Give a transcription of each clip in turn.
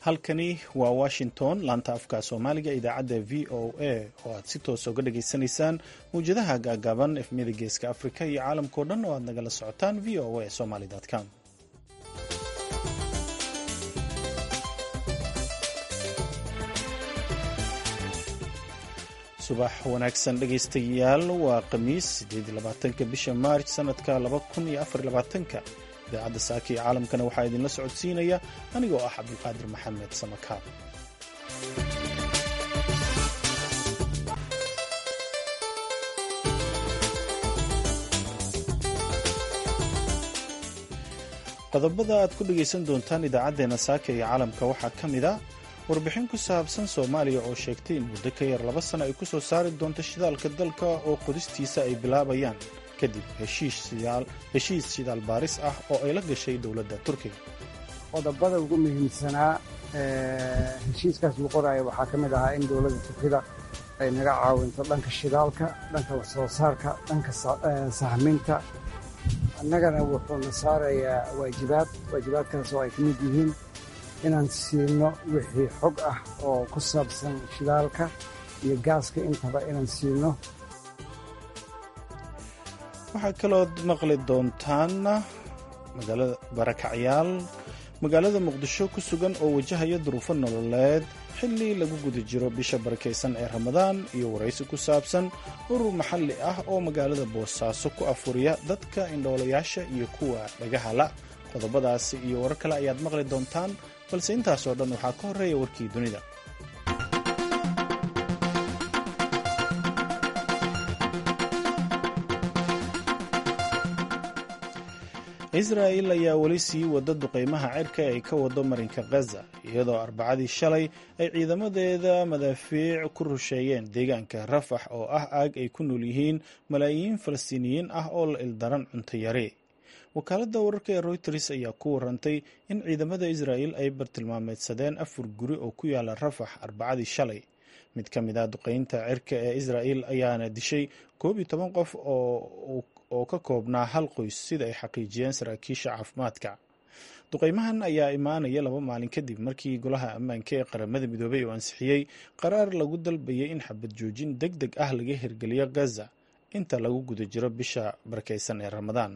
halkani waa washington laanta afka soomaaliga idaacadda v o a oo aad si toosa uga dhageysanaysaan mawjadaha gaagaaban efmiyada geeska afrika iyo caalamkao dhan oo aad nagala socotaan v o a somaly com subax wanaagsan dhegaystayaal waa khamiis ka bisha maarj sanadka ka idaacadda saaka iyo caalamkana waxaa idinla socodsiinaya anigoo ah cabdulqaadir maxamed samakaab qodobada aad ku dhegaysan doontaan idaacaddeenna saaka iyo caalamka waxaa ka mid a warbixin ku saabsan soomaaliya oo sheegtay in muddo ka yar laba sano ay ku soo saari doonto shidaalka dalka oo qodistiisa ay bilaabayaan kadib heshiis shidaal baaris ah oo ay la gashay dowladda turkiga qodobada ugu muhiimsanaa heshiiskaas uu qoraya waxaa ka mid ahaa in dowladda turkida ay naga caawinto dhanka shidaalka dhanka wax soo saarka dhanka sahminta annagana wuxuuna saarayaa waajibaad waajibaadkaas oo ay ka mid yihiin inaan siino wixii xog ah oo ku saabsan shidaalka iyo gaaska intaba inaan siino waxaa kalood maqli doontaan magaalada barakacyaal magaalada muqdisho ku sugan oo wajahaya duruufo nololeed xilli lagu guda jiro bisha barakaysan ee ramadaan iyo waraysi ku saabsan urur maxalli ah oo magaalada boosaaso ku afuriya dadka indhoolayaasha iyo kuwa dhagahala qodobadaasi iyo warar kale ayaad maqli doontaan balse intaasoo dhan waxaa ka horreeya warkii dunida israa'il ayaa weli sii wada duqaymaha cirka ee ay ka wado marinka khaza iyadoo arbacadii shalay ay ciidamadeeda madaafiic ku rusheeyeen deegaanka rafax oo ah aag ay ku nool yihiin malaayiin falastiiniyiin ah oo la ildaran cunto yare wakaaladda wararka ee royters ayaa ku warantay in ciidamada israa'il ay bartilmaameedsadeen afar guri oo ku yaala rafax arbacadii shalay mid ka mid ah duqaynta cirka ee israa'il ayaana dishay koob iyo toban qof oo ka koobnaa hal qoys sida ay xaqiijiyeen saraakiisha caafimaadka duqaymahan ayaa imaanaya laba maalin kadib markii golaha ammaanka ee qaramada midoobay uu ansixiyey qaraar lagu dalbayay in xabad joojin deg deg ah laga hirgeliyo gaza inta lagu guda jiro bisha barakaysan ee ramadaan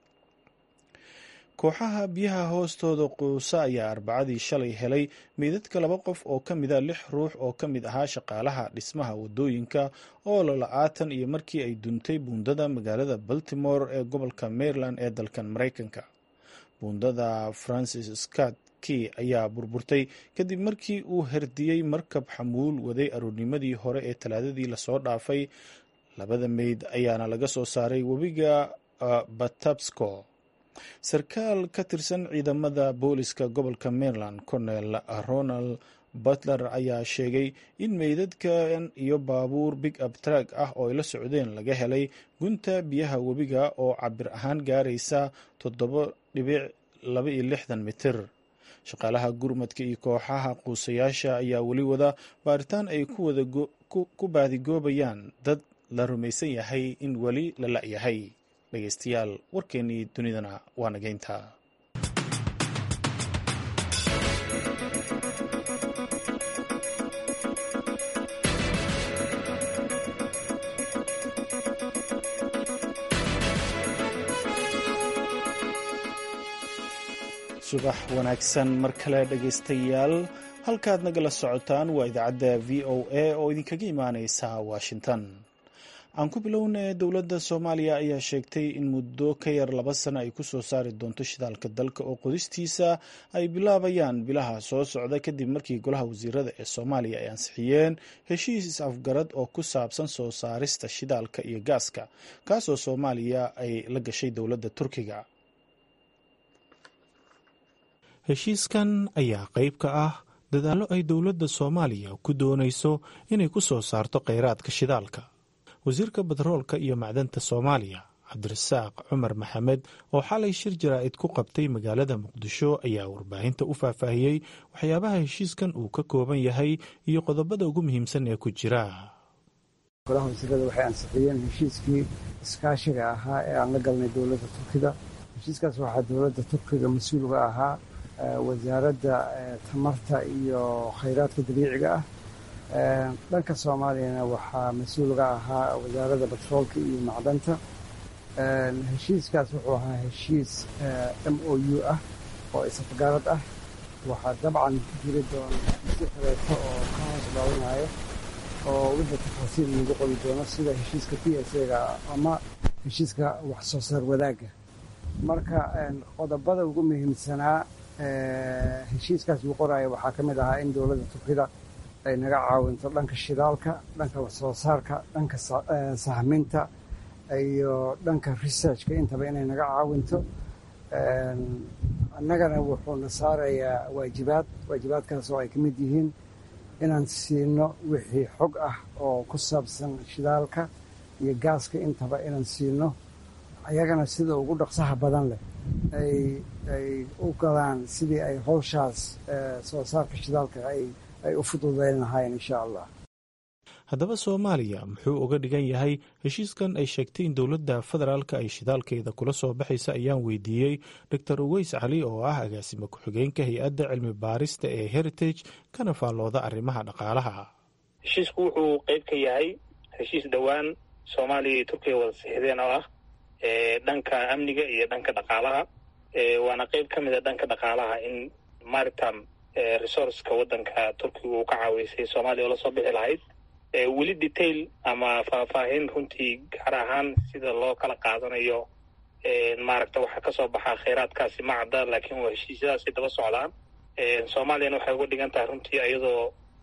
kooxaha biyaha hoostooda quusa ayaa arbacadii shalay helay meydadka laba qof oo ka mida lix ruux oo ka mid ahaa shaqaalaha dhismaha wadooyinka oo lala-aatan iyo markii ay duntay buundada magaalada baltimore ee gobolka maryland ee dalkan maraykanka buundada francis scott key ayaa burburtay kadib markii uu herdiyey markab xamuul waday aroornimadii hore ee talaadadii lasoo dhaafay labada meyd ayaana laga soo saaray webiga batabsco sarkaal ka tirsan ciidamada booliska gobolka maryland cornel ronald butler ayaa sheegay in meydadkan iyo baabuur big up trag ah oo ay la socdeen laga helay gunta biyaha webiga oo cabir ahaan gaaraysa toddoba dhibic laba iyo lixdan mitir shaqaalaha gurmadka iyo kooxaha quusayaasha ayaa weli wada baaritaan ay ku baadigoobayaan dad la rumaysan yahay in weli la la-yahay dhegeystayaal warkeennii dunidana waa nageynta subax wanaagsan mar kale dhegaystayaal halkaad nagala socotaan waa idaacadda v o a oo idinkaga imaaneysa washington aan ku bilownay dowladda soomaaliya ayaa sheegtay in muddo ka yar laba sano ay ku soo saari doonto shidaalka dalka oo qodistiisa ay bilaabayaan bilaha soo socda kadib markii golaha wasiirada ee soomaaliya ay ansixiyeen heshiis is-afgarad oo ku saabsan soo saarista shidaalka iyo gaaska kaasoo soomaaliya ay la gashay dowladda turkiga heshiiskan ayaa qayb ka ah dadaallo ay dowladda soomaaliya ku doonayso inay ku soo saarto kheyraadka shidaalka wasiirka batroolka iyo macdanta soomaaliya cabdirasaaq cumar maxamed oo xalay shir jaraa'id ku qabtay magaalada muqdisho ayaa warbaahinta u faahfaahiyey waxyaabaha heshiiskan uu ka kooban yahay iyo qodobada ugu muhiimsan ee ku jira golaha wasiirada waxay ansixiyeen heshiiskii iskaashiga ahaa ee aan la galnay dowladda turkiga heshiiskaas waxaa dowladda turkiga mas-uulga ahaa wasaaradda tamarta iyo khayraadka dabiiciga ah dhanka soomaaliyana waxaa mas-uulga ahaa wasaaradda batroolka iyo macdanta heshiiskaas wuxuu ahaa heshiis m o u ah oo isafgarad ah waxaa dabcan jiri doona heshiisyo kaleeto oo ka hoos dhaawanayo oo wixii tafaasiil lagu qoli doono sida heshiiska p s a-ga ama heshiiska wax soo saar wadaagga marka qodobada ugu muhiimsanaa heshiiskaas uu qoraayo waxaa ka mid ahaa in dowladda turkida ay naga caawinto dhanka shidaalka dhanka wax soo saarka dhanka sahminta iyo dhanka researchka intaba inay naga caawinto annagana wuxuuna saarayaa waajibaad waajibaadkaas oo ay ka mid yihiin inaan siino wixii xog ah oo ku saabsan shidaalka iyo gaaska intaba inaan siino ayagana sida ugu dhaqsaha badan leh ay ay u galaan sidii ay howshaas soo saarka shidaalka ay ay u fududeyn lahaayeen insha allah haddaba soomaaliya muxuu uga dhigan yahay heshiiskan ay sheegtay in dowladda federaalka ay shidaalkeeda kula soo baxaysa ayaan weydiiyey doctor uweys cali oo ah agaasime ku-xigeenka hay-adda cilmi baarista ee heritage kana faallooda arrimaha dhaqaalaha heshiisku wuxuu qeyb ka yahay heshiis dhowaan soomaaliya iyo turkiya wada sixdeen oo ah dhanka amniga iyo dhanka dhaqaalaha waana qeyb ka mid a dhanka dhaqaalaha in maritime resourceka waddanka turkiga uu ka caaweysay soomaaliya oo lasoo bixi lahayd weli detail ama faahfaahin runtii gaar ahaan sida loo kala qaadanayo maaragta waxaa kasoo baxaa kheyraadkaasi ma cadda laakiin waa heshiisyadaasay daba socdaan soomaaliyana waxay uga dhigan tahay runtii iyadoo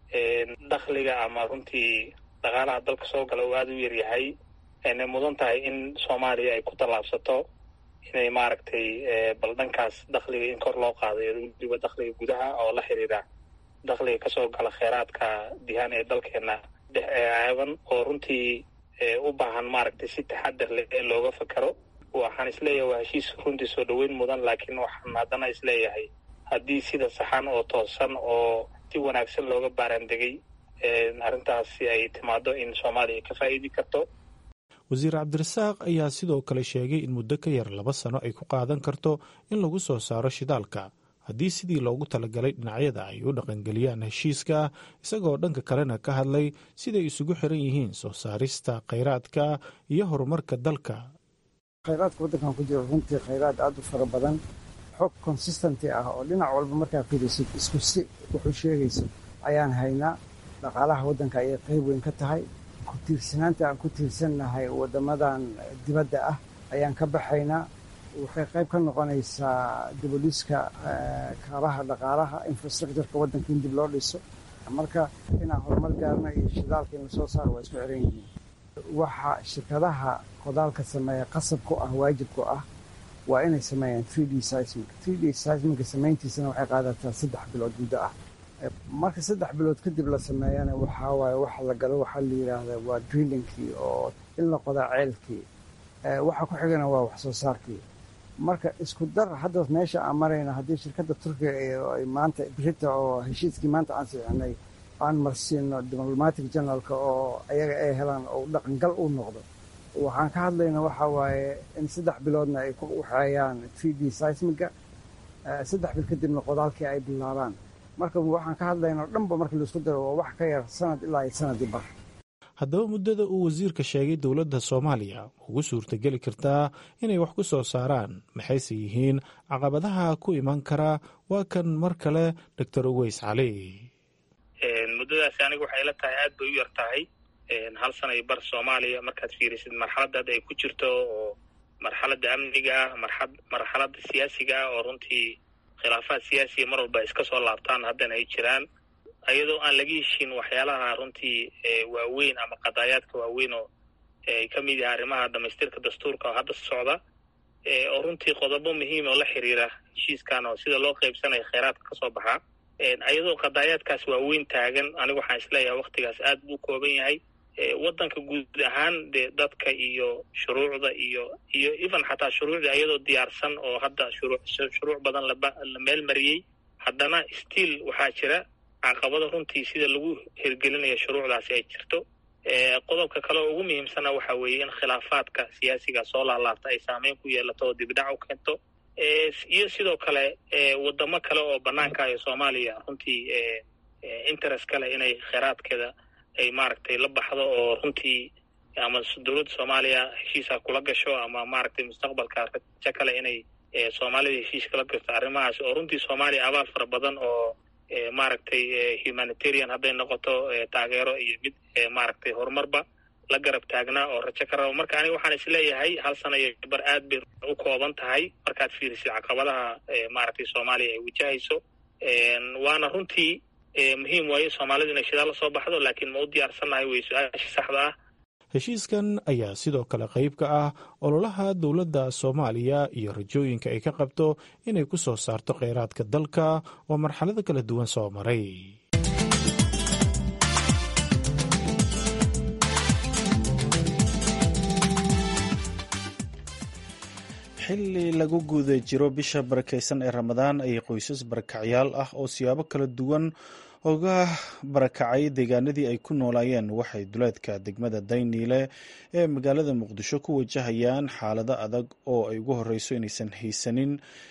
dakhliga ama runtii dhaqaalaha dalka soo gala uu aada u yaryahay aynay mudan tahay in soomaaliya ay ku tallaabsato inay maaragtay bal dhankaas dakhliga in kor loo qaadayo weliba dakhliga gudaha oo la xiriira dakhliga kasoo gala kheyraadka dihaan ee dalkeena aaban oo runtii u baahan maaragtay si taxadar leh ee looga fakero waxaan isleeyahay waa heshiis runtii soo dhoweyn mudan laakiin waxaan haddana isleeyahay haddii sida saxan oo toosan oo si wanaagsan looga baaraandegay arrintaasi ay timaado in soomaaliya ka faa'iidi karto wasiir cabdirasaaq ayaa sidoo kale sheegay in muddo ka yar laba sano ay ku qaadan karto in lagu soo saaro shidaalka haddii sidii loogu talagalay dhinacyada ay u dhaqangeliyaan heshiiska isagoo dhanka kalena ka hadlay siday isugu xiran yihiin soo saarista khayraadka iyo horumarka dalka khayraadka waddankan ku jiro runtii khayraad aada u fara badan xog consistenty ah oo dhinac walba markaa fiirisid isku si wuxuu sheegayso ayaan haynaa dhaqaalaha waddanka ayay qayb weyn ka tahay ku tiirsanaanta aan ku tiirsannahay waddamadan dibadda ah ayaan ka baxaynaa waxay qayb ka noqonaysaa diboliska kaabaha dhaqaalaha infrastructureka waddanka in dib loo dhiso marka inaan horumar gaarno iyo shidaalka in lasoo saaro waa isku xiran yihiin waxa shirkadaha qodaalka sameeya qasab ku ah waajib ku ah waa inay sameeyaan three d seismic three d seismica samayntiisana waxay qaadataa saddex bilood muddo ah marka saddex bilood kadib la sameeyana waxaa waaye waxa la galo waxaa la yidhaahdaa waa drillingkii oo in la qodaa ceelkii waxa ku xigana waa wax soo saarkii marka isku dar hadda meesha aan marayna haddii shirkadda turkiga ay maanta brita oo heshiiskii maanta aan sixinay aan marsiino diplomatic generalka oo ayaga ay helaan oo dhaqangal u noqdo waxaan ka hadlayna waxa waaye in saddex biloodna ay ku waxeeyaan three d seismiga saddex bil kadibna qodaalkii ay bilaabaan marka waxaan ka hadlayna o dhanba markii laisku daro waa wax ka yar sanad ilaa iyo sanadii bar haddaba muddada uu wasiirka sheegay dowladda soomaaliya ugu suurtageli kartaa inay wax ku soo saaraan maxayse yihiin caqabadaha ku iman karaa waa kan mar kale doctor uweys cali muddadaasi aniga waxay la tahay aad bay u yar tahay hal sanay bar soomaaliya markaad fiirisid marxaladda hadda ay ku jirto oo marxaladda amniga ah marxad marxaladda siyaasiga ah oo runtii khilaafaad siyaasiya mar walba iska soo laabtaan haddana ay jiraan iyadoo aan laga heshin waxyaalaha runtii waaweyn ama qadaayaadka waaweyn oo ay ka mid yahay arrimaha dhamaystirka dastuurka oo hadda socda oo runtii qodobo muhiim oo la xiriira heshiiskan oo sida loo qaybsanayo kheyraadka kasoo baxaa iyadoo qadaayaadkaas waaweyn taagan anigu waxaan isleeyahay waktigaas aad buu kooban yahay waddanka guud ahaan dee dadka iyo shuruucda iyo iyo even xataa shuruucda iyadoo diyaarsan oo hadda shuruu shuruuc badan laba la meel mariyey haddana still waxaa jira caqabada runtii sida lagu hirgelinayo shuruucdaasi ay jirto qodobka kale oo ugu muhiimsana waxa weeye in khilaafaadka siyaasiga soo laalaabta ay saameyn ku yeelato oo dibdhac u keento iyo sidoo kale wadamo kale oo banaanka iyo soomaaliya runtii interest kale inay kheyraadkeeda ay maaragtay la baxdo oo runtii ama dowladda soomaaliya heshiisa kula gasho ama maaragtay mustaqbalka rajo kale inay soomaalida heshiis kala gasto arrimahaas oo runtii soomaaliya abaal fara badan oo maaragtay humanitarian hadday noqoto taageero iyo mid maaragtay horumarba la garab taagnaa oo rajo ka rabo marka aniga waxaan isleeyahay hal sana iyo bar aad bay u kooban tahay markaad fiirisid caqabadaha maaragtay soomaaliya ay wajahayso waana runtii muhiim waaye soomaalidu inay shidaal la soo baxdo laakiin ma u diyaarsannahay wey su-aasha saxda ah heshiiskan ayaa sidoo kale qayb ka ah ololaha dowladda soomaaliya iyo rajooyinka ay ka qabto inay ku soo saarto kheyraadka dalka oo marxalado kala duwan soo maray xilli lagu guda jiro bisha barakaysan ee ramadaan ayay qoysas barakacyaal ah oo siyaabo kala duwan uga barakacay deegaanadii ay ku noolaayeen waxay duleedka degmada dayniile ee magaalada muqdisho ku wajahayaan xaalado adag oo ay ugu horeyso inaysan haysanin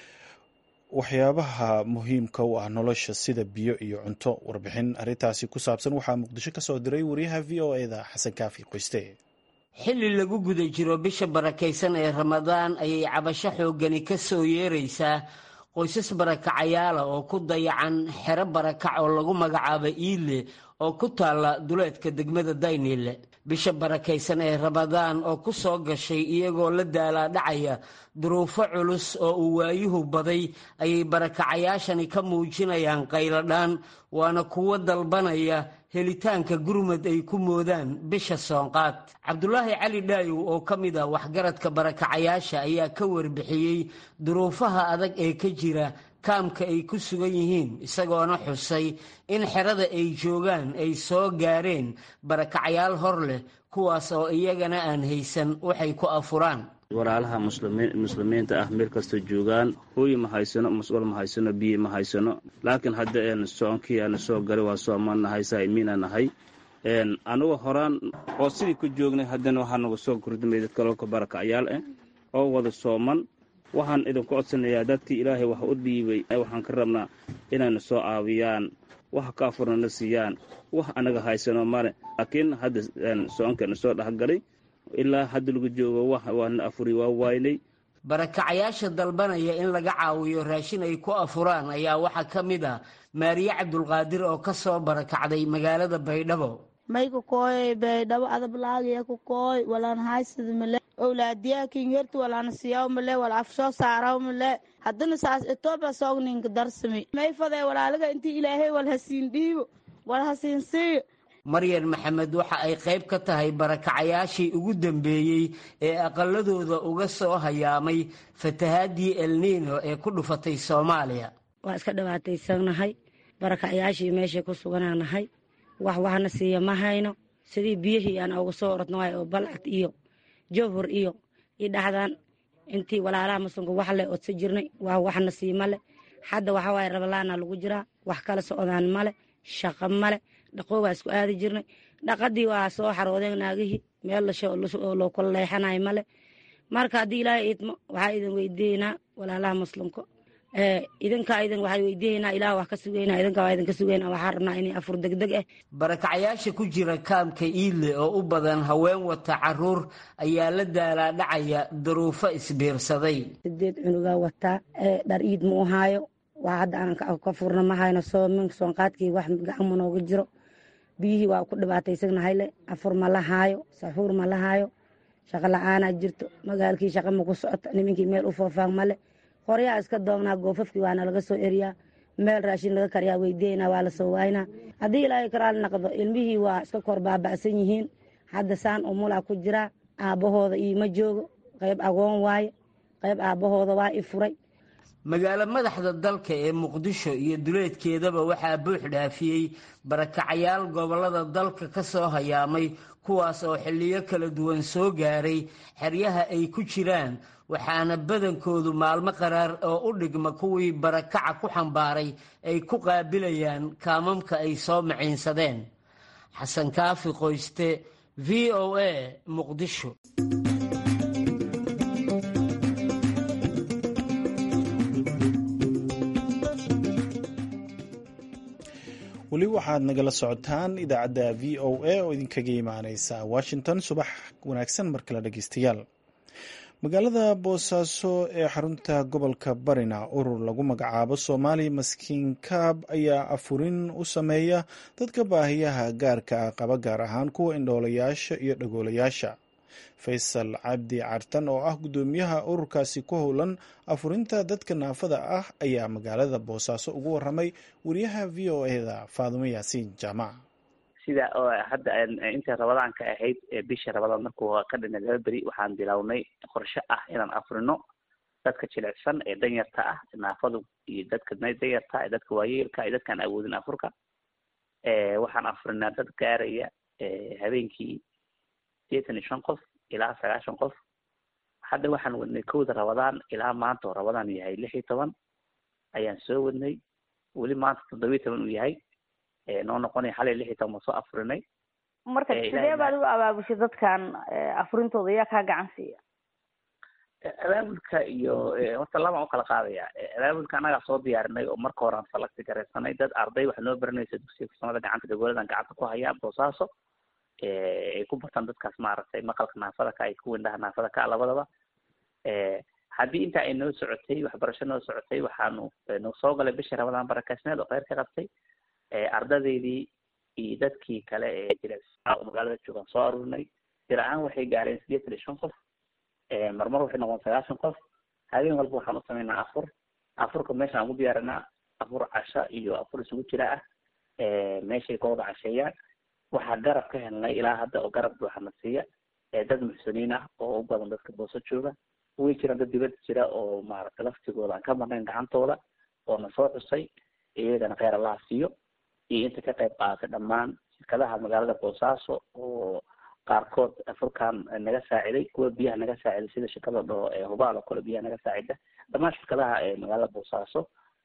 waxyaabaha muhiimka u ah nolosha sida biyo iyo cunto warbixin arrintaasi ku saabsan waxaa muqdisho ka soo diray wariyaha v o eda xasan kaafi qoyste xilli lagu guda jiro bisha barakaysan ee ramadaan ayay cabasho xooggani ka soo yeeraysaa qoysas barakacayaala oo ku dayacan xero barakac oo lagu magacaabo iile oo ku taalla duleedka degmada dayniile bisha barakaysan ee ramadaan oo ku soo gashay iyagoo la daalaadhacaya duruufo culus oo uu waayuhu baday ayay barakacayaashani ka muujinayaan qayladhaan waana kuwo dalbanaya helitaanka gurmad ay ku moodaan bisha soonqaad cabdulaahi cali dhaayow oo ka mid ah waxgaradka barakacayaasha ayaa ka warbixiyey duruufaha adag ee ka jira kaamka ay ku sugan yihiin isagoona xusay in xerada ay joogaan ay soo gaareen barakacayaal hor leh kuwaas oo iyagana aan haysan waxay ku afuraan walaalaha muslimiinta ah meel kastoo joogaan hooyi ma haysano mas-uul ma haysano biyo ma haysano laakiin hadda soonkii aana soo galay waa soomaan nahay saa'imiina nahay anagoo horaan oo sidii ku joognay haddana waxaa nagu soo kordhimay dad kaloo barakacyaal ah oo wada sooman waxaan idinku codsanayaa dadkii ilaahay wax u dhiibay waxaan ka rabnaa inayna soo caawiyaan wax ka afurnana siiyaan wax anaga haysano male laakiin hadda soonkeena soo dhexgalay ilaa hadda lagu joogo waana afuri waa waaynay barakacayaasha dalbanaya in laga caawiyo raashin ay ku afuraan ayaa waxaa ka mid ah maariye cabdulqaadir oo ka soo barakacday magaalada baydhabo may ku kooy baydhabo adablaagiya ku kooy walaan haysada male owlaadiyaa kingertu walaana siyaw male wala afsoo saaraw male haddana saas etoobiya soogninka darsami may fadee walaalaga intii ilaahay wal hasiin dhiibo wal hasiin siiyo maryan maxamed waxa ay qayb ka tahay barakacayaashii ugu dambeeyey ee aqaladooda uga soo hayaamay fatahaadii elniino ee ku dhufatay soomaaliya waa iska dhibaataysanahay barakacayaashii meeshay ku suganaanahay wax waxna siiya ma hayno sidii biyihii aan uga soo orodnahay oo balcad iyo jowhur iyo i dhaxdan intii walaalaha muslimka wax le odsa jirnay waa waxna sii male hadda waxawaaye rabalaana lagu jiraa wax kala socdaan male shaqo male dhaqoo waa isku aadi jirnay dhaqadii waa soo xaroodeen naagihii meel loo kula leexanayo male marka haddii ilaahay idmo waxaa idin weydiinaa walaalaha muslimka idinkaa idin waxaa weydiinaynaa ilaah wax ka sugeynaa idinka waa idinka sugeynaa waxaa rabnaa inay afur degdeg ah barakacayaasha ku jira kaamka iile oo u badan haween wata caruur ayaa la daalaadhacaya duruufo isbiirsaday sideed cunugaa wataa dhar iid ma u haayo waa hadda aan ka furna ma hayno soomin soonqaadkii wax gacan ma nooga jiro biyihii waa ku dhibaataysagnahay le afur ma la haayo saxuur ma la haayo shaqo la-aanaa jirto magaalkii shaqa ma ku socoto nimankii meel u foofaan male qoryaa iska doognaa goofafkii waana laga soo eriyaa meel raashin laga kariyaa weydiinaa waa lasoo waaynaa haddii ilaahay karaal naqdo ilmihii waa iska kor baaba'san yihiin hadda saan umulaa ku jiraa aabbahooda iima joogo qayb agoon waaye qayb aabbahooda waa i furay magaalo madaxda dalka ee muqdisho iyo duleedkeedaba waxaa buux dhaafiyey barakacayaal gobollada dalka ka soo hayaamay kuwaas oo xilliyo kala duwan soo gaaray xeryaha ay ku jiraan waxaana badankoodu maalmo qaraar oo u dhigma kuwii barakaca ku xambaaray ay ku qaabilayaan kaamamka ay soo maciinsadeen xasan kaafi qoyste v o a muqdisho weli waxaad nagala socotaan idaacadda v o a oo idinkaga imaaneysa washington subax wanaagsan mar kale dhegeystayaal magaalada boosaaso ee xarunta gobolka barina urur lagu magacaabo soomaali maskiin kaab ayaa afurin u sameeya dadka baahiyaha gaarka ah qaba gaar ahaan kuwa indhoolayaasha iyo dhagoolayaasha faysal cabdi cartan oo ah guddoomiyaha ururkaasi ku howlan afurinta dadka naafada ah ayaa magaalada boosaaso ugu waramay wariyaha v o eda faadumo yaasiin jaamac sida oo hadda inta rabadaanka ahayd bisha rabadaan markuu ka dhinay laba beri waxaan bilownay qorshe ah inaan afrino dadka jilicsan ee danyarta ah naafadu iyo dadka danyarta ee dadka waayeelka iyo dadkaan awoodin afurka waxaan afrinaa dad gaaraya habeenkii sideetan iyo shan qof ilaa sagaashan qof hadda waxaan wadnay kowda rabadaan ilaa maanta oo rabadaan yahay lix iyo toban ayaan soo wadnay weli maanta toddoba iyo toban uu yahay noo noqonaya xalay lix iyo toban baan soo afurinay marka sidee baad u abaabushay dadkan afurintooda yaa kaa gacan siiya abaabulka iyo horta labaan ukala qaadaya abaabulka annagaa soo diyaarinay oo marka hore aan salagti garaysanay dad arday waxaa noo baranaysa dugsiga farsamada gacanta dagoladan gacanta ku hayaa boosaaso ay ku bartaan dadkaas maaragtay maqalka naafada ka ay kuwa indhaha naafada ka labadaba haddii inta ay noo socotay waxbarasho noo socotay waxaanu noo soo galay bishii rabadaan barakaysneed oo kheyr ka qabtay ardadeydii iyo dadkii kale ee jilecsanaa oo magaalada joogaan soo arurinay jir ahaan waxay gaareen sideetan iyo shan qof marmar waxay noqon sagaashan qof habeen walba waxaan u sameynaa afur afurka meeshaan aan ku diyaarinaa afur casha iyo afur isugu jira ah meeshay ka wada casheeyaan waxaa garab ka helnay ilaa hadda oo garab buuxana siiya dad muxsiniin ah oo u badan dadka booso jooga way jiraan dad dibad jira oo maaragtay laftigooda aan ka marnayn gacantooda oo na soo xusay iyagana kheyr allaha siiyo iyo inta ka qayb qaadatay dhammaan shirkadaha magaalada boosaaso oo qaarkood afurkan naga saaciday kuwa biyaha naga saaciday sida shirkada dhoo hubaal oo kale biyaha naga saacida dhammaan shirkadaha ee magaalada boosaaso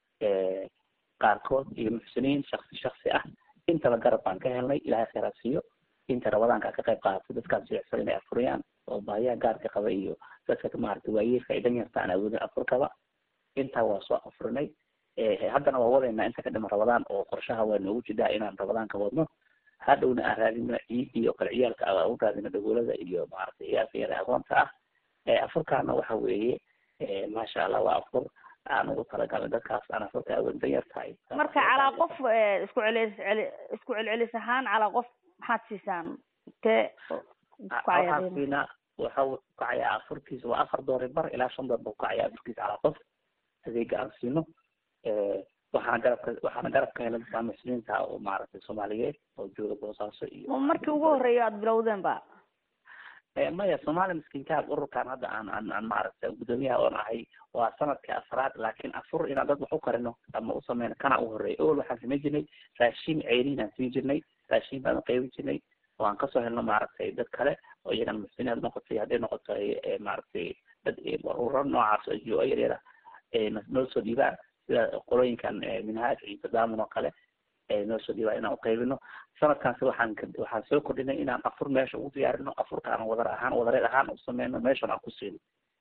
qaarkood iyo muxsiniin shaksi shaksi ah intaba garab baan ka helnay ilahay kheyraa siiyo inta rabadaanka ka qayb qaadatay dadkaan silicsan inay afuriyaan oo baahiyaha gaarka qaba iyo dadka maaragtay waayeelka ay danyarta aan awoodin afurkaba intaa waa soo afurinay haddana waa wadaynaa inta ka dhima rabadaan oo qorshaha waa noogu jidaa inaan rabadaanka wadno hadhowna aan raadino ciidii oo kale ciyaalka a u raadino dhagoolada iyo maaragtay ciyaalka yara agoonta ah afurkaana waxa weeye maasha allah waa afur aan ugu talagalnay dadkaas aan afurka awoodin danyartahay marka calaa qof isku celis celi isku celcelis ahaan calaa qof maxaad siisaan tee waxaan siinaa waxa uu kacayaa afurkiisa waa afar doori bar ilaa shan door buu kacayaa afurkiisa calaa qof adeega aan siino waxaana garabka waxaana garab ka helay dadka muslimiinta oo maaragtay soomaaliyeed oo jooga boosaaso iyo markii ugu horreeya aad bilowdeen ba maya soomaali miskiinkaab ururkan hadda aan aan aan maaragtay guddoomiyaha oon ahay waa sanadkii afraad laakiin afur inaan dad wax u karino ama u sameyno kana u horreeya owel waxaan samayn jirnay raashin ceyriin aan siin jirnay raashin baan qaybin jirnay oo aan kasoo helno maaragtay dad kale oo iyagana muxsiniin had noqotay hadday noqoto maaragtay dad ururo noocaas oo jo yaryara noo soo dhiibaan sida qolooyinkan minhaaj iyo tadaamun oo kale noo soo dhiibaan inaan uqaybino sanadkaasi waxaan waxaan soo kordhinay inaan afur meesha ugu diyaarino afurka aan wadar ahaan wadareed ahaan u sameyno meeshan aan ku siino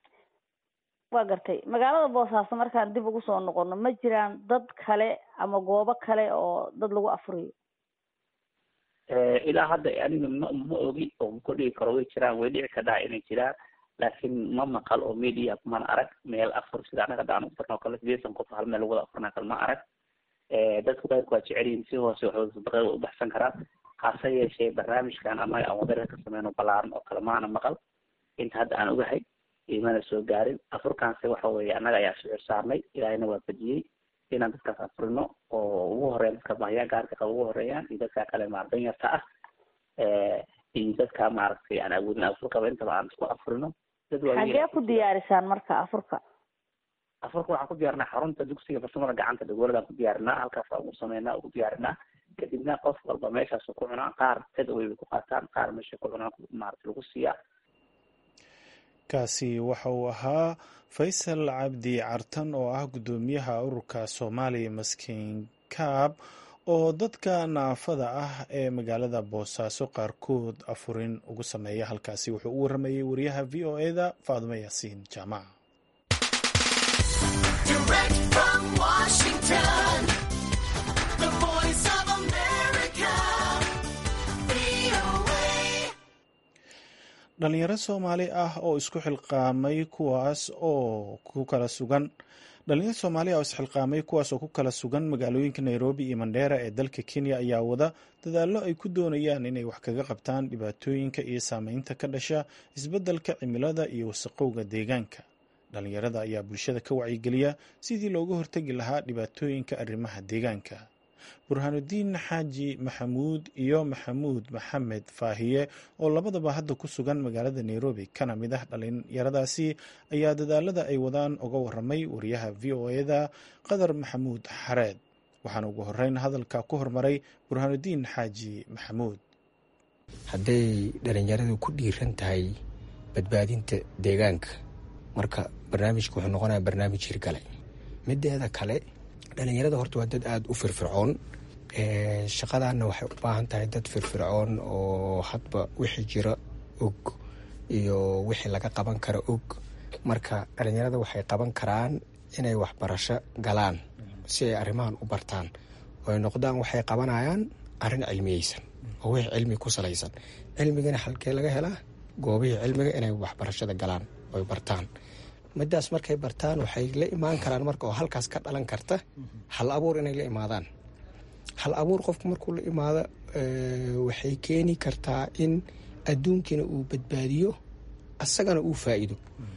waa gartay magaalada boosaaso markaan dib ugu soo noqono ma jiraan dad kale ama goobo kale oo dad lagu afuriyo ilaa hadda aniga ma ma ogi oo ma kordhigi karo way jiraan way dhici kadhaa inay jiraan laakiin ma maqal oo media mana arag meel afur sida anaga hadda aan ufurna oo kale sideetan qof hal meel lagu wada afurna kale ma arag dadku qayrku waa jecel yihiin si hoose waxooda sadaqada way ubaxsan karaan hase yeeshee barnaamijkan annaga aan wadada ka sameyno balaaran oo kale maana maqal inta hadda aan ogahay imana soo gaarin afurkaanse waxa weeye annaga ayaa sicir saarnay ilaahayna waa badiyey inaan dadkaas afurino oo ugu horeeya dadka bahyaa gaarka qaba ugu horeeyaan iyo dadka kale maar danyarta ah iyo dadka maaragtay aan awoodin afur qaba intaba aan isku afurino dad xagee ku diyaarisaan marka afurka afurka waxaan ku diyaarinaa xarunta dugsiga farsamada gacanta dagooladaan ku diyaarinaa halkaas aan ugu sameynaa ugu diyaarinaa kadibna qof walba meeshaasu ku cunaa qaar tad away bay ku qaataan qaar meesha ku cunaa maaragtay lagu siiyaa kaasi waxa uu ahaa faysal cabdi cartan oo ah guddoomiyaha ururka soomaaliya maskiin kaab oo dadka naafada ah ee magaalada boosaaso qaarkood afurin ugu sameeya halkaasi wuxuu u waramayey wariyaha v o e da faadumo yaasiin jaamaca Direct from Washington, the voice of America. dhalinyaro soomaali ah oo isku xilqaamay kuwaas oo ku kala sugan dhalinyaro soomaali ah oo isxilqaamay kuwaas oo ku kala sugan magaalooyinka nairobi iyo mandheera ee dalka kenya ayaa wada dadaallo ay ku doonayaan inay wax kaga qabtaan dhibaatooyinka iyo saameynta ka dhasha isbeddelka cimilada iyo wasaqowga deegaanka dhalinyarada ayaa bulshada ka wacyigeliya sidii looga hortegi lahaa dhibaatooyinka arrimaha deegaanka burhaanudiin xaaji maxamuud iyo maxamuud maxamed faahiye oo labadaba hadda ku sugan magaalada nairobi kana mid ah dhalinyaradaasi ayaa dadaalada ay wadaan uga waramay wariyaha v o eda qadar maxamuud xareed waxaana ugu horeyn hadalka ku hormaray burhaanudiin xaaji maxamuud hadday dhalinyaradu ku dhiiran tahay badbaadinta deegaanka marka barnaamijka wuxuu noqonaya barnaamij hirgale mideeda kale dhalinyarada horta waa dad aada u firfircoon shaqadanna waxay u baahan tahay dad firfircoon oo hadba wixii jira og iyo wixii laga qaban kara og marka dhalinyarada waxay qaban karaan inay waxbarasho galaan si ay arrimahan u bartaan oo ay noqdaan waxay qabanayaan arrin cilmiyeysan oo wixii cilmi ku salaysan cilmigana halkee laga helaa goobihii cilmiga inay waxbarashada galaan oy bartaan midaas markay bartaan waxay la imaan karaan marka oo halkaas ka dhalan karta hal abuur inay la imaadaan hal abuur qofku markuu la imaado waxay keeni kartaa in adduunkiina uu badbaadiyo asagana uu faa'iido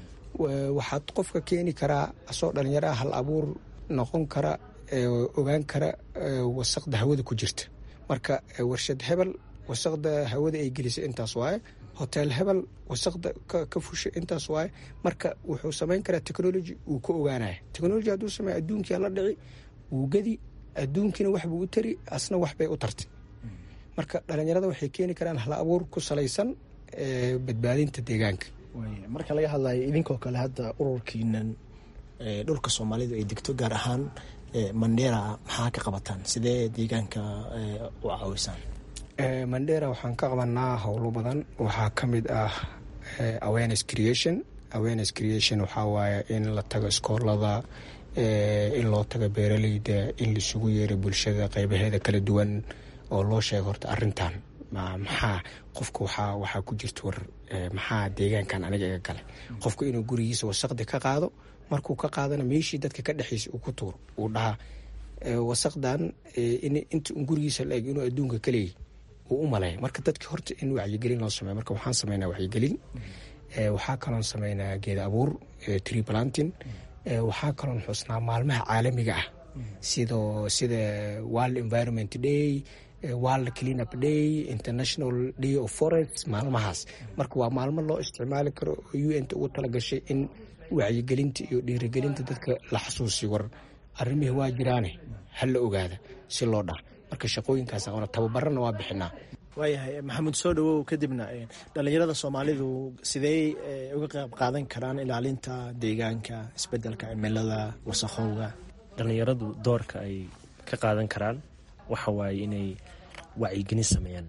waxaad qofka keeni karaa asoo dhallinyaraha hal abuur noqon kara ogaan kara wasaqda hawada ku jirta marka warshad hebel wasaqda hawada ay gelisay intaas waaye hotel hebel wasaqda ka fushay intaas waaye marka wuxuu samayn karaa technology uu ka ogaanaya technology hadduu sameeya adduunkia la dhici wuu gedi adduunkiina waxbuu u tari asna waxbay u tartay marka dhalinyarada waxay keeni karaan hal abuur ku salaysan badbaadinta deegaanka marka laga hadlayo idinkoo kale hadda ururkiinan dhulka soomaalidu ay degto gaar ahaan mandheera maxaa ka qabataan sidee deegaanka u caawisaan mandheera waxaan ka qabanaa howlo badan waxaa ka mid ah awareness creation awareness creation waxaa waaye in la tago iskoolada in loo tago beeraleyda in laisugu yeero bulshada qeybaheeda kala duwan oo loo sheego horta arintan maxaa qofka waxaa waxaa ku jirta war maxaa deegaankan aniga iga gale qofku inuu gurigiisa wasaqdi ka qaado markuu ka qaadana meeshii dadka ka dhexeysa uu ku tuuro uu dhahaa wasaqdan inta un gurigiisa la eg inuu adduunka kaleeyay uu u maleeya marka dadki horta in wacyigelin loo sameyo marka waxaan sameynaa wacyigelin waxaa kaloon sameynaa geeda abuur tree planting waxaa kaloon xusnaa maalmaha caalamiga ah sidoo sida world environment day world clean up day international day of forest maalmahaas marka waa maalmo loo isticmaali karo oo u n ta ugu talagashay in wacyigelinta iyo dhiirigelinta dadka la xasuusiyo war arrimihii waa jiraane ha la ogaada si loo dhaha marka shaqooyinkaas aqoona tababarana waa bixinaa waayahay maxamuud soo dhawow kadibna dhalinyarada soomaalidu sidey uga qayb qaadan karaan ilaalinta deegaanka isbedelka cimilada wasaqowga dhalinyaradu doorka ay ka qaadan karaan waxa waaye inay wacyigelin sameeyaan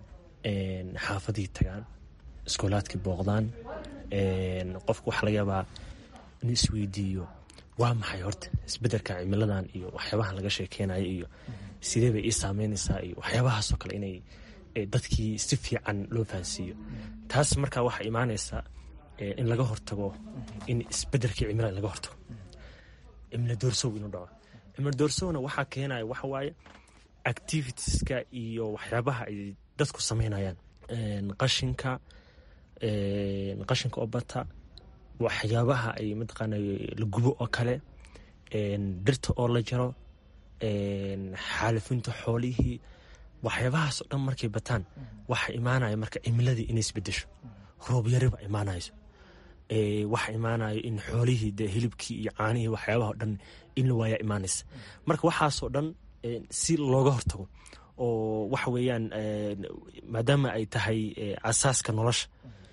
xaafadii tagaan iskoolaadkii booqdaan qofka waxaa laga yaabaa inuu isweydiiyo waa maxay horta isbedelka cimiladan iyo waxyaabahan laga sheekeynayo iyo sidee bay ii saameynaysaa iyo waxyaabahaasoo kale inay dadkii si fiican loo fahansiiyo taas markaa waxaa imaanaysaa in laga hortago in isbedelkii cimilada laga hortago cimilo doorsow inuu dhaco cimilo doorsowna waxaa keenaya waxa waaye activitieska iyo waxyaabaha ay dadku sameynayaan qashinka qashinka oo bata waxyaabaha ay mataqaana la gubo oo kale dhirta oo la jaro xaalifinta xoolihii waxyaabahaas oo dhan markay bataan waxa imaanaya marka cimiladii inay isbedesho roobyariba imaanayso waxa imaanayo in xoolihii de hilibkii iyo caanihii waxyaabaha o dhan in la waayaa imaanaysa marka waxaasoo dhan si looga hortago oo waxa weeyaan maadaama ay tahay asaaska nolosha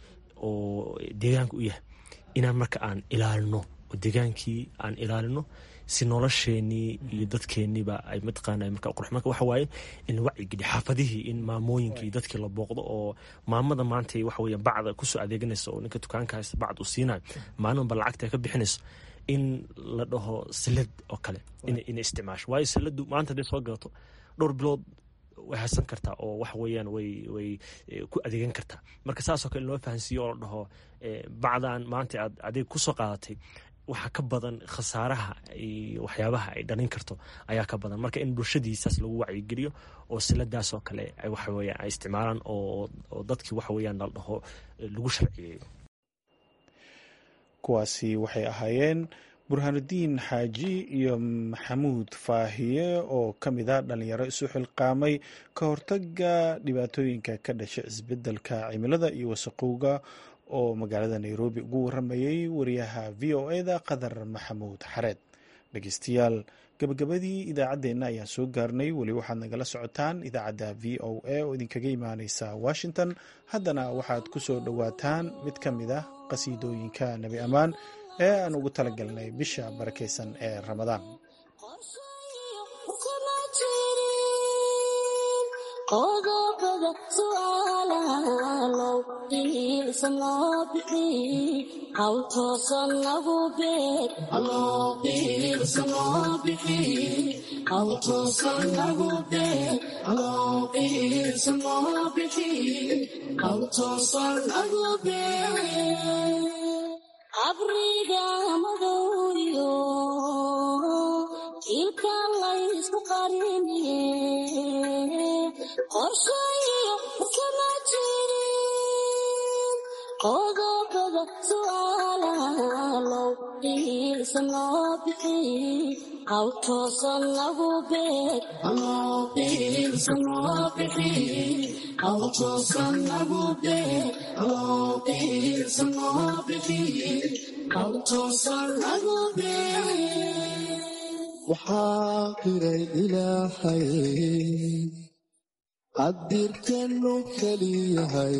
oo deegaanka u yahay inaan marka aan ilaalino oo deegaankii aan ilaalino si nolosheenii iyo dadkeeniiba ay mataqaana marka qurux marka waxa waaye in la wacyigeliyo xaafadihii in maamooyinkii dadkii la booqdo oo maamada maanta waxa weeye bacda kusoo adeeganaysa oo ninka dukaanka haysta bacd uu siinayo maalinba lacagta ka bixinayso in la dhaho salad oo kale inay isticmaasho waayo saladu maanta hadday soo gadato dhowr bilood way hasan kartaa oo waxa weeyaan way way ku adeegan kartaa marka saasoo kale in loo fahansiiyo oo la dhaho bacdan maanta aad adeeg kusoo qaadatay waxa ka badan khasaaraha iyo waxyaabaha ay dhalin karto ayaa ka badan marka in bulshadiisaas lagu wacyigeliyo oo siladaas oo kale waxa weeyaan ay isticmaalaan oo oo dadkii waxa weeyaan la dhaho lagu sharciyeeyo kuwaasi waxay ahaayeen burhaanudiin xaaji iyo maxamuud faahiye oo ka mid a dhalinyaro isu xilqaamay ka hortaga dhibaatooyinka ka dhasha isbedelka cimilada iyo wasaqowga oo magaalada nairobi ugu waramayay wariyaha v o eda qadar maxamuud xareed dhegeystayaal gabagabadii idaacaddeenna ayaan soo gaarnay weli waxaad nagala socotaan idaacadda v o a oo idinkaga imaaneysa washington haddana waxaad ku soo dhowaataan mid ka mid ah qasiidooyinka nebi ammaan ee aan ugu talagalnay bisha barakeysan ee ramadaan qodobada su'aalaalow qiilsan loo bixi hawl toosan lagu beeg qiilsan loo bixi hawl toosan lagu beeg qiilsan loo bixi hawl toosan lagu beeg abriga madowyo jiilka laysku qariniye qorshayo kama jirin qodobada su'aalaalow qiilsan loo bixi hawl toosan lagu beeg qiilsan loo bixi hawl toosan lagu beeg qiilsan loo bixi hawl toosan lagu beeg waxaa qiray ilaahay qadirkanu keliyahay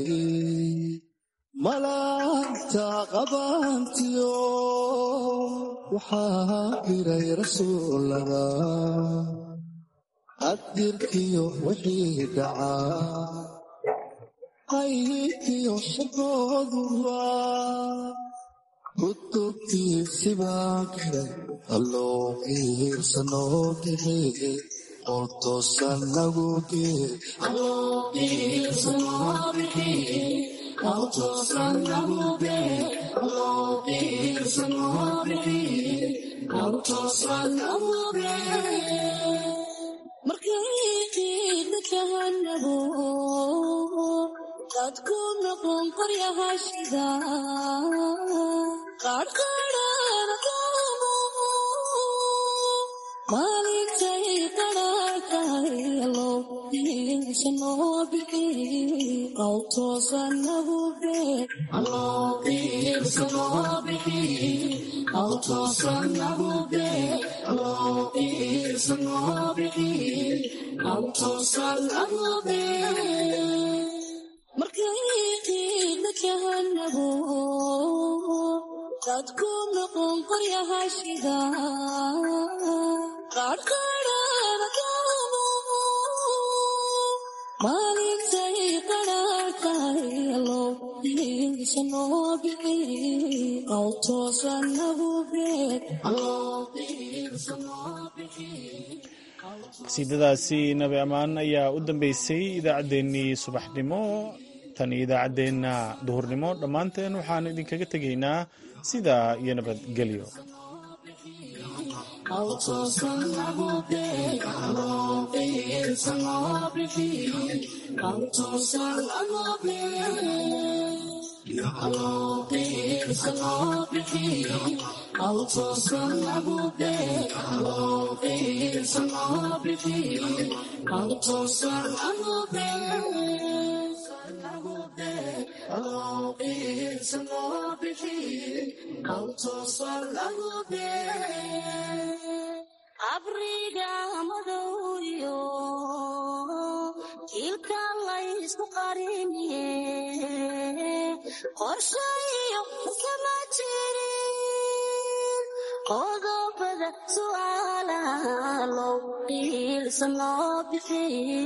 malaagta qabaantiyo waxaa qiray rasuulada qadirkiyo wixii dhacaa qaybkiyo shaqooduba kutubtiisibaa qiray alloo qiirsanoo bixi qoltoosan lagu gee markay qiidna kahanabo dadku noqon qoryahashida qaadhqaadhana qoomo maalintay qadhaatahay allow qiilsanoo bixi qaw toosan nagu beeg qiilsanoo bixi qaw toosan nagu beeg qiilsanoo bixi qaw toosan nagu beeg markay qiidna kahanabo dadku noqon qoryahashida qaadhqaadhana qoomo maalintay qadhaatahay allow qiilsanoo bixi qaw toosan nagu beeg qasiidadaasi nabi ammaan ayaa u dambeysay idaacaddeenii subaxnimo tan iyo idaacaddeenna duhurnimo dhammaanteen waxaan idinkaga tegaynaa sidaa iyo nabadgelyo abriga madowyo jiilka laysku qariniye qorshayo kama jirin qodobada su'aalaalow qiilsan loo bixi